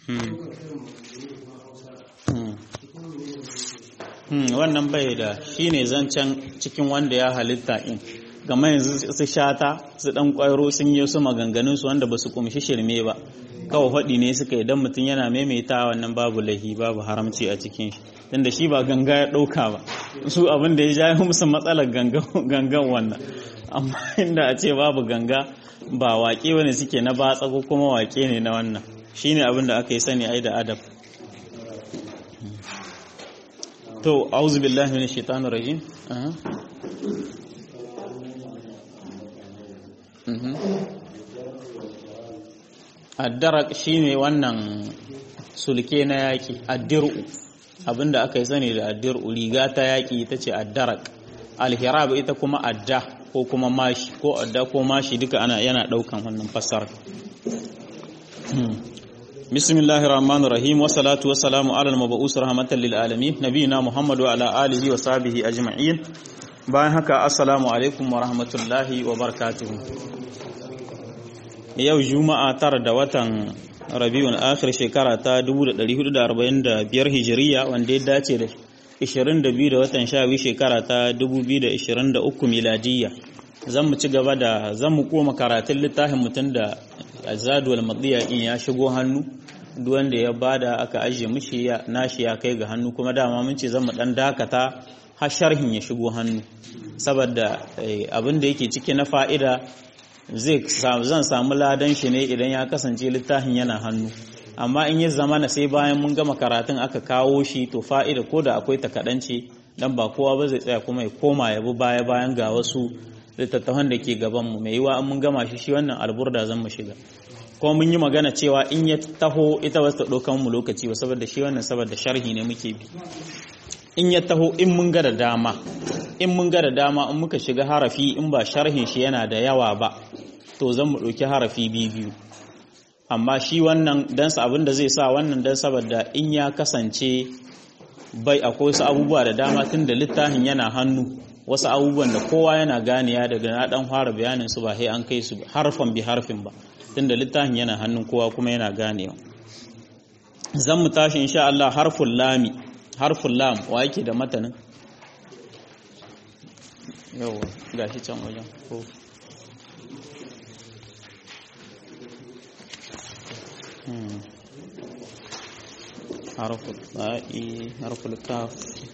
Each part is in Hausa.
wannan bai da shi ne zancen cikin wanda ya halitta in gama yanzu su shata su dan kwairo sun yi su maganganun su wanda ba su kumshi shirme ba kawai faɗi ne suka idan mutum yana maimaita wannan babu lahi babu haramci a cikin shi tunda shi ba ganga ya ɗauka ba su abin da ya ja musu matsalar gangan wannan amma inda a ce babu ganga ba waƙe wani suke na batsa ko kuma waƙe ne na wannan shine abin da aka yi sani ai da adab to auzu billahi minash shaitanir rajim addarak shine wannan sulke na yaki addiru abinda aka yi sani da addiru riga ta yaki ita ce addarak alhirab ita kuma adda ko kuma mashi ko adda ko mashi duka ana yana daukan wannan fasara بسم الله الرحمن الرحيم والصلاة والسلام على المبعوث رحمة للعالمين نبينا محمد وعلى آله وصحبه أجمعين bayan haka assalamu alaikum wa rahmatullahi wa barakatuhu yau juma'a tara da watan rabiul akhir shekara ta 1445 hijiriya wanda ya dace da 22 da watan shawi shekara ta 2023 miladiyya zan mu ci gaba da zan mu koma karatun littafin mutum da azadul madiya in ya shigo hannu duk wanda ya bada aka ajiye mishi ya nashi ya kai ga hannu kuma dama mun ce zan mu dan dakata har sharhin ya shigo hannu saboda abin da yake ciki na fa'ida zai zan samu ladan shi ne idan ya kasance littafin yana hannu amma in ya zama na sai bayan mun gama karatun aka kawo shi to fa'ida ko da akwai ta kaɗance dan ba kowa ba zai tsaya kuma ya koma ya bi baya bayan ga wasu littattafan da ke gabanmu mai yiwa mun gama shi shi wannan alburda zan mu shiga kuma mun yi magana cewa in ya taho ita wasu ɗaukan mu lokaci ba saboda shi wannan saboda sharhi ne muke bi in ya taho in mun ga da dama in mun ga da dama in muka shiga harafi in ba sharhin shi yana da yawa ba to zan mu ɗauki harafi biyu amma shi wannan dan abin da zai sa wannan dan saboda in ya kasance bai akwai wasu abubuwa da dama tun da littafin yana hannu wasu abubuwan da kowa yana ganiya daga na dan fara bayanin su ba sai an kai su harfan bi harfin ba tunda littafin yana hannun kowa kuma yana ganewa zan mu tashi insha Allah harful lami harful lam wa yake da matanin yawa gashi can wajen ko harful la'i harful kaf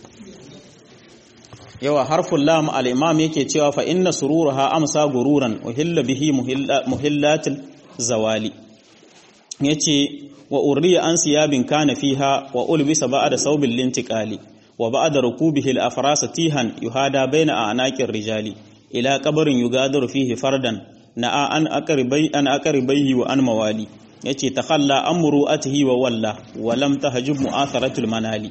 yawa harful lam al-imam yake cewa fa inna sururaha amsa gururan uhilla bihi muhillatil zawali yace wa urriya an siyabin kana fiha wa ulbisa ba'da sawbil lintiqali wa ba'da rukubihi al-afras tihan yuhada baina a'naqir rijali ila qabrin yugadiru fihi fardan na'a an aqribai an aqribai wa an mawali yace takhalla amru atihi wa walla wa lam tahjub mu'atharatul manali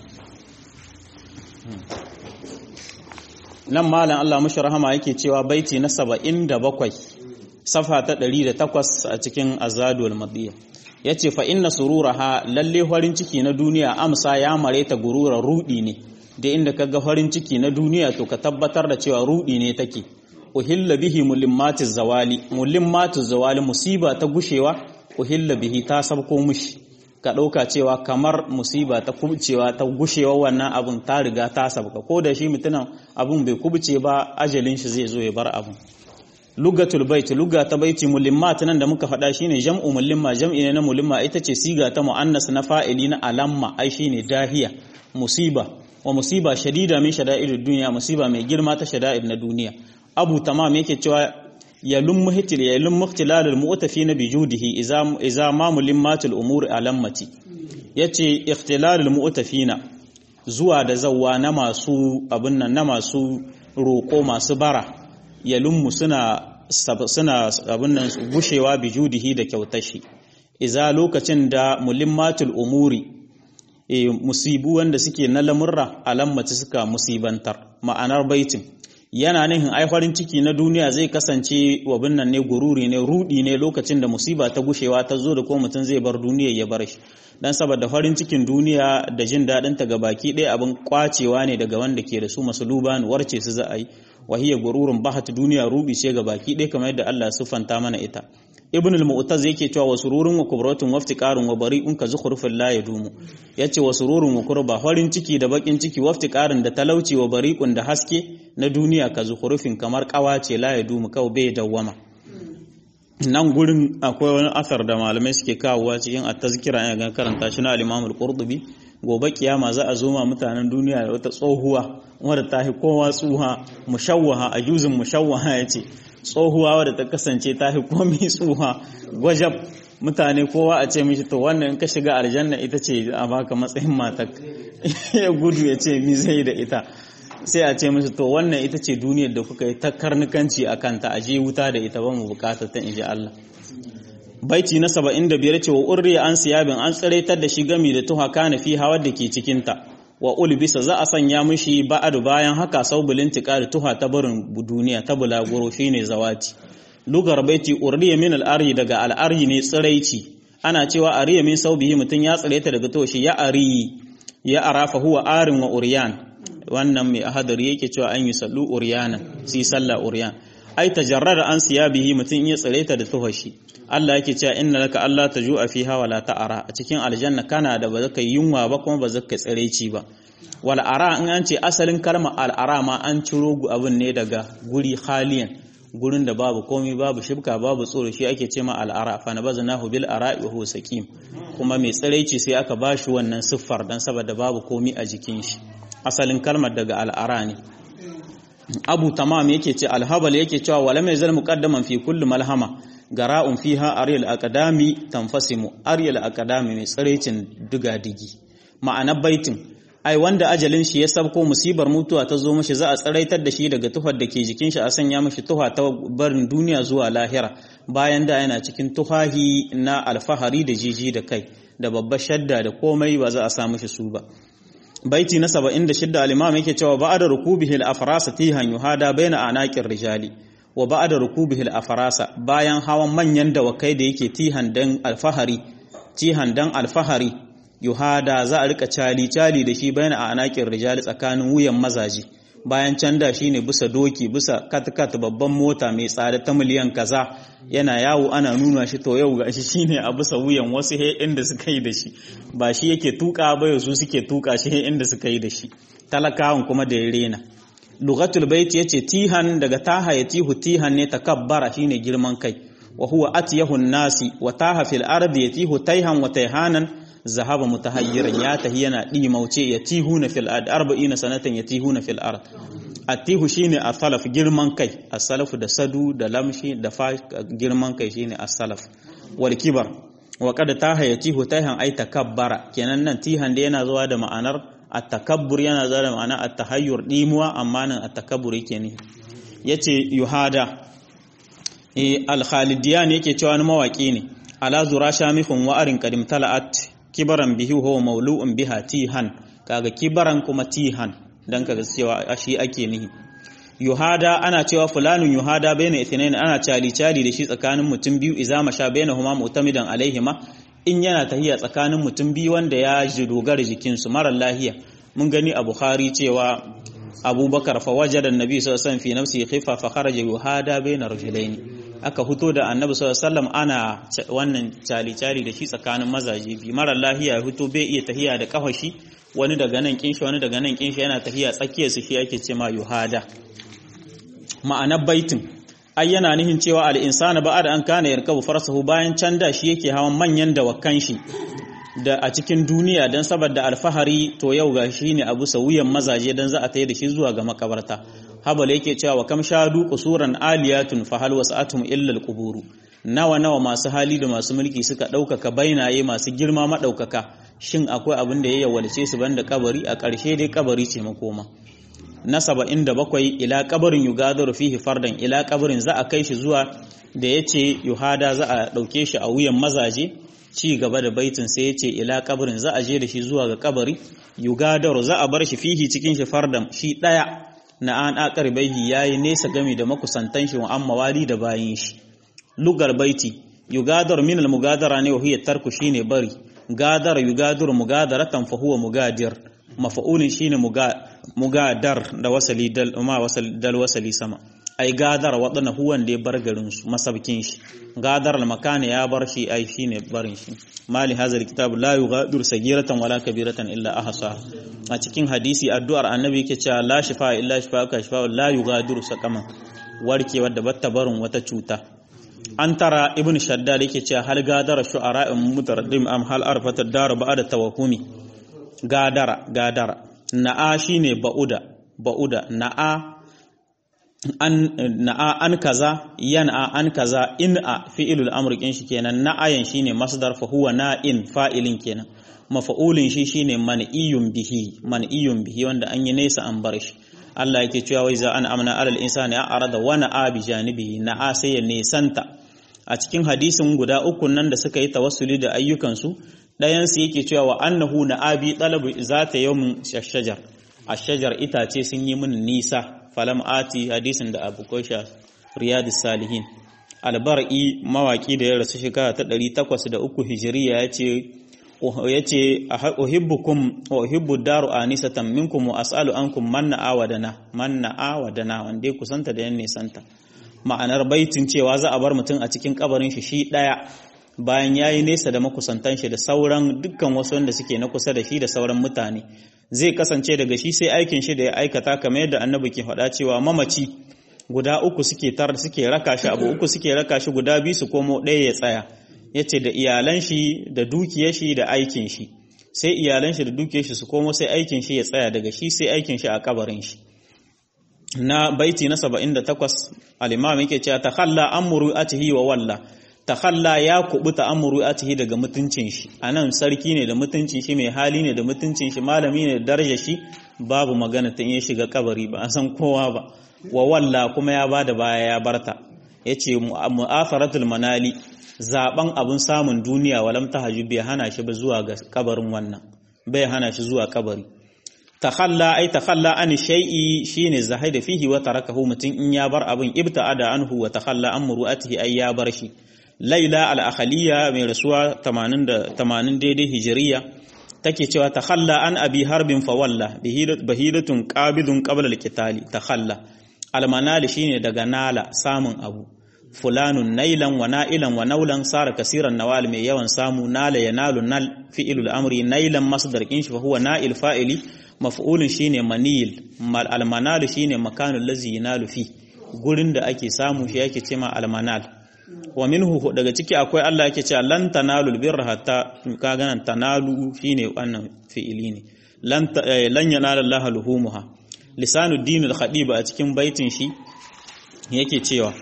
nan malam Allah mashi rahama yake cewa baiti na 77 safa ta 108 a cikin azadul madiya yace fa inna sururaha lalle farin ciki na duniya amsa ya mare ta gurura rudi ne da inda kaga farin ciki na duniya to ka tabbatar da cewa rudi ne take uhilla bihi mulimmatiz zawali mulimmatiz zawali musiba ta gushewa uhilla bihi ta sabko mushi ka ɗauka cewa kamar musiba ta kubcewa ta gushewa wannan abun ta riga ta sabka ko da shi mutumin abun bai kubce ba ajalin shi zai zo ya bar abun lugatul bait luga ta baiti mulimmat nan da muka faɗa shine jam'u mulimma jam'i ne na mulimma ita ce siga ta muannas na fa'ili na alamma ai shine dahiya musiba wa musiba shadida min shada'idud dunya musiba mai girma ta shada'id na duniya abu tamam yake cewa yalum muhtil yalum muhtilalul mu'tafina bi judihi iza iza ma mulimmatul umuri alammati yace ikhtilalul mu'tafina zuwa da zawwa na masu abin nan na masu roko masu bara yalum suna suna abin nan gushewa bi judihi da kyautashi iza lokacin da mulimmatul umuri e, musibu wanda suke na lamurra alammati suka musibantar ma'anar baitin yana nihin ai farin ciki na duniya zai kasance wabin nan ne gururi ne rudi ne lokacin da musiba ta gushewa ta zo da ko mutum zai bar duniya ya bar shi dan saboda farin cikin duniya da jin dadin ta gabaki ɗaya abin kwacewa ne daga wanda ke da su masuluban warce su za a yi wahiyar gururun bahat duniya rubi ce gabaki ɗaya kamar yadda Allah ya siffanta mana ita ibn al-mu'taz yake cewa wa sururun wa kubratun wa iftiqarun wa bari'un ka zukhrufil la yadumu yace wa sururun wa kurba farin ciki da bakin ciki wa iftiqarun da talauci wa bari'un da haske na duniya ka zukhrufin kamar kawace la yadumu kau bai dawwama nan gurin akwai wani asar da malamai suke kawowa cikin at-tazkira ina ga karanta shi na al-imam al-qurtubi gobe kiyama za a zo ma mutanen duniya da wata tsohuwa wadda ta fi kowa tsuha mushawwaha a juzin mushawwaha yace tsohuwa wadda ta kasance ta fi komai tsuha gwajab mutane kowa a ce mishi to wannan in ka shiga aljanna ita ce a baka matsayin matak ya gudu ya ce mi zai da ita sai a ce mishi to wannan ita ce duniyar da kuka yi ta karnukanci a kanta a je wuta da ita ba mu bukata ta inji Allah baiti na 75 ce wa urriya an siyabin an tsiraitar da shi gami da tuha kana fi hawa da ke cikinta wa ulbisa za a sanya mishi ba'adu bayan haka saubulin da tuha ta barin duniya ta bulaguro shine zawati lugar baiti urriya min al'ari daga al'ari ne tsiraici ana cewa ariya min saubihi mutum ya tsiraita daga toshi ya ari ya arafa huwa arin wa uryan wannan mai ahadari yake cewa an yi sallu uryana si sallah uryan ai tajarrada an siyabihi mutum ya tsiraita da tuhashi Allah yake cewa inna laka Allah tajua fiha wala ta'ara a cikin aljanna kana da ba zaka yunwa ba kuma ba zaka tsiraici ba wal ara in an ce asalin kalma al ara ma an ciro abin ne daga guri khaliyan gurin da babu komai babu shibka babu tsoro shi ake ce ma al ara fa nabaznahu bil ara'i wa huwa saqim kuma mai tsiraici sai aka bashi wannan siffar dan saboda babu komai a jikin shi asalin kalmar daga al ara ne abu tamam yake ce alhabal yake cewa wala mai zal muqaddaman fi kulli malhama gara'un fiha aryal aqdami tanfasimu aryal aqdami mai tsarecin diga-digi ma'anar baitin ai wanda ajalin shi ya sabko musibar mutuwa ta zo mishi za a tsaraitar da shi daga tuhar da ke jikin shi a sanya mishi tuha ta barin duniya zuwa lahira bayan da yana cikin tuhahi na alfahari da jiji da kai da babbar shadda da komai ba za a sa mishi su ba baiti na 76 al-imam yake cewa ba'da rukubihi al-afrasa tihan yuhada baina anaqir rijali wa ba'da rukubihi al-afrasa bayan hawan manyan dawakai da yake tihan dan alfahari tihan dan alfahari yuhada za a rika cali cali da shi baina anaqir rijali tsakanin wuyan mazaji bayan can da shine bisa doki bisa katkat babban mota mai tsada ta miliyan kaza yana yawo ana nuna shi to yau gashi shine a bisa wuyan wasu he inda suka yi da shi ba shi yake tuka ba su suke tuka shi he inda suka yi da shi talakawan kuma da ya rena lugatul bait yace tihan daga taha ya tihu tihan ne takabbara shine girman kai wa huwa atyahu nasi wa taha fil ardi yatihu tayhan wa tayhanan zahaba mutahayyiran ya tahi yana dimauce yatihuna fil ard 40 sanatan yatihuna fil ard atihu shine as-salaf girman kai as-salaf da sadu da lamshi da fa girman kai shine as-salaf wal kibar wa qad taha yatihu tayhan ay takabbara kenan nan tihan da yana zuwa da ma'anar at-takabbur yana zuwa da ma'anar at-tahayyur dimuwa amma nan at-takabbur yake ne yace yuhada eh al-khalidiyan yake cewa wani mawaki ne ala zura shamifun wa'arin qadim tala'at kibaran bihi huwa maulu'un biha tihan kaga kibaran kuma tihan dan kaga cewa shi ake nihi yuhada ana cewa fulanun yuhada baina ithnain ana cali cali da shi tsakanin mutum biyu idza masha bainahuma mu'tamidan alaihima in yana tahiya tsakanin mutum biyu wanda ya ji dogara jikin su mara lahiya mun gani a bukhari cewa abubakar fa wajada annabi sallallahu alaihi wasallam fi nafsihi khifa fa kharaja yuhada baina rajulaini aka fito da annabi sallallahu alaihi wasallam ana wannan cali cali da shi tsakanin mazaje bi mara lahiya ya fito bai iya tahiya da kafashi wani daga nan kinshi wani daga nan kinshi yana tahiya tsakiyar su shi ake ce ma yuhada ma'anar baitin ai yana nihin cewa al-insana ba'da an kana yarkabu farsahu bayan can da shi yake hawan manyan dawakan shi da a cikin duniya dan saboda alfahari to yau ga shi ne abu wuyan mazaje dan za a tayi da shi zuwa ga makabarta habal yake cewa wa kam shadu qusuran aliyatun fa hal wasa'atum illa al-quburu nawa nawa masu hali da masu mulki suka ɗaukaka bainaye masu girma maɗaukaka shin akwai abin da ya yawalce su banda kabari a ƙarshe dai kabari ce makoma na saba'in da bakwai ila kabarin yugadar fihi fardan ila kabarin za a kai shi zuwa da ya ce yuhada za a ɗauke shi a wuyan mazaje ci gaba da baitin sai ya ce ila kabarin za a je da shi zuwa ga kabari yugadar za a bar shi fihi cikin shi fardan shi ɗaya na an akar baihi yayi nesa gami da makusantan shi wa amma wali da bayin shi lugar baiti yugadar min al-mugadara ne wa hiya tarku shine bari gadar yugadur mugadaratan fa huwa mugadir mafa'ulin shine mugadar da wasali dal ma wasal dal wasali sama ai gadar wadana huwan da ya bar garin su masabkin shi gadar al-makana ya bar shi ai shine barin shi mali hazal kitab la yughadiru sagiratan wala kabiratan illa ahsa a cikin hadisi addu'ar annabi yake cewa la shifa illa shifaka shifa la yughadiru saqaman warkewa da batta barin wata cuta an tara ibn shaddad yake cewa hal gadara shu'ara'in mutaraddim am hal arfata daru ba'da tawahumi gadara gadara na'a shine ba'uda ba'uda na'a an na'a an kaza yan'a an kaza in'a fi'ilul amr kin shi kenan na'ayan shine masdar fa huwa na'in fa'ilin kenan mafa'ulin shi shine man'iyun bihi man'iyun bihi wanda an yi nesa an bar shi Allah yake cewa wai za an amna alal insani a arada wa na'a bi janibihi na'a sai ya nesanta a cikin hadisin guda uku nan da suka yi tawassuli da ayyukansu ɗayan su yake cewa wa annahu na'abi talabu zata yawmin shajar ashajar itace sun yi min nisa falam ati hadisin da abu kosha riyadus salihin albar'i mawaki da ya rasu shekara ta 803 hijiriya yace yace uhibbukum wa uhibbu daru anisatan minkum wa as'alu ankum man na'awadana man na'awadana wanda ya kusanta da yan nisanta ma'anar baitin cewa za a bar mutum a cikin kabarin shi shi daya bayan yayi nesa da makusantan shi da sauran dukkan wasu wanda suke na kusa da shi da sauran mutane zai kasance daga shi sai aikin shi da ya aikata kamar yadda annabi ke faɗa cewa mamaci guda uku suke tar suke raka shi abu uku suke raka shi guda biyu su komo ɗaya ya tsaya yace da iyalan shi da dukiyar shi da aikin shi sai iyalan shi da dukiyar shi su komo sai aikin shi ya tsaya daga shi sai aikin shi a kabarin shi na baiti na 78 al-imam yake cewa takhalla amru atihi wa walla takhalla ya kubuta amru atihi daga mutuncin shi anan sarki ne da mutuncin shi mai hali ne da mutuncin shi malami ne da darajar shi babu magana ta ya shiga kabari ba a san kowa ba wa walla kuma ya bada baya ya barta yace mu'afaratul manali zaben abun samun duniya walam tahajjud bai hana shi ba zuwa ga kabarin wannan bai hana shi zuwa kabari takhalla ay takhalla an shay'i shine zahida fihi wa tarakahu mutun in ya bar abin ibta'ada anhu wa takhalla an muru'atihi ay ya bar shi laila al-akhaliya mai rasuwa 80 da 80 daidai hijriya take cewa takhalla an abi harbin fa walla bahidatun qabidun qabla al-qitali takhalla al-manal shine daga nala samun abu fulanun nailan wa na'ilan wa naulan sara kasiran nawal mai yawan samu nala yanalu nal fi'ilul amri nailan masdar kin shi fa huwa na'il fa'ili maf'ulun shine manil mal almanal shine makanul ladzi yanalu fi gurin da ake samu shi yake cewa almanal wa minhu daga ciki akwai Allah yake cewa lan tanalul birra hatta ka ganan tanalu shine wannan fi'ili ne lan lan yanala Allah luhumuha lisanuddin al-khadib a cikin baitin shi yake cewa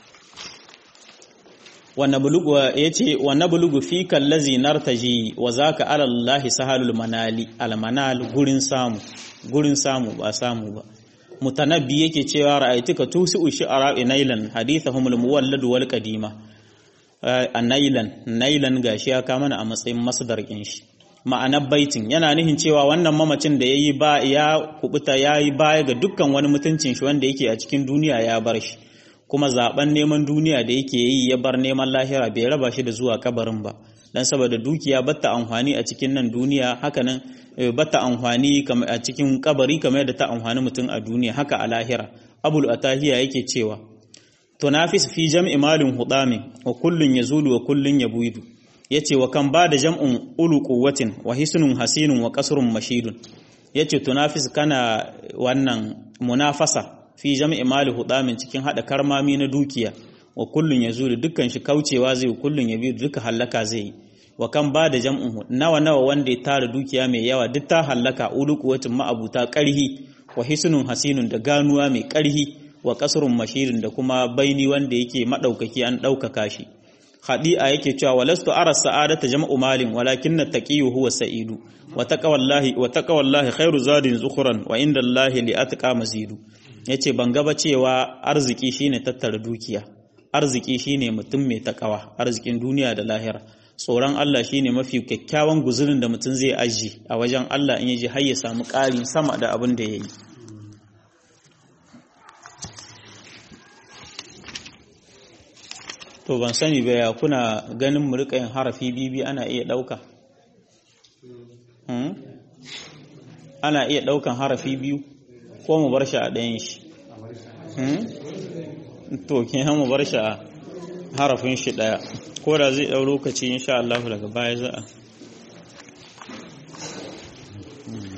yace wa nablugu fika allazi nartaji wa zaka ala allahi sahalul manali al manal gurin samu gurin samu ba samu ba mutanabbi yake cewa ra'aytuka tusi'u shi'ara nailan hadithahum al muwallad wal qadima nailan nailan gashi ya kama a matsayin masdar kin shi ma'anar baitin yana nihin cewa wannan mamacin da yayi ba ya kubuta yayi baya ga dukkan wani mutuncin shi wanda yake a cikin duniya ya bar shi kuma zaben neman duniya da yake yi ya bar neman lahira bai raba shi da zuwa kabarin ba dan saboda dukiya batta amfani a cikin nan duniya hakanan batta amfani a cikin kabari kamar yadda ta amfani mutum a duniya haka a lahira abul atahiya yake cewa tunafis fi jam'i malin hudami wa kullun yazulu wa kullun yabuidu yace wa kan ba da jam'un ulu quwwatin wa hisnun hasinun wa qasrun mashidun yace tunafis kana wannan munafasa fi jam'i mali hudamin cikin hada karmami na dukiya wa kullun yazulu dukkan shi kaucewa zai kullun ya biyu duka hallaka zai wa kan ba da jam'un nawa nawa wanda ya tara dukiya mai yawa duk ta hallaka ulu quwwatin ma'abuta karhi wa hisnun hasinun da ganuwa mai karhi wa qasrun mashidun da kuma baini wanda yake madaukaki an daukaka shi khadi'a yake cewa walastu ara sa'adata jam'u malin walakinna taqiyyu huwa sa'idu wa taqwallahi wa taqwallahi khairu zadin zukhran wa inda allahi li atqa mazidu yace ban gaba cewa arziki shine tattara dukiya arziki shine mutum mai takawa arzikin duniya da lahira tsoron Allah shine mafi kyakkyawan guzurin da mutum zai aji a wajen Allah in yaji har ya samu ƙarin sama da abin da yayi to ban sani ba ya kuna ganin mu rika yin harafi bibi ana iya ɗauka ana iya ɗaukan harafi biyu ko mu bar shi a ɗayan shi to kenan mu bar shi a harafin shi daya ko da zai dau lokaci insha Allah daga baya za a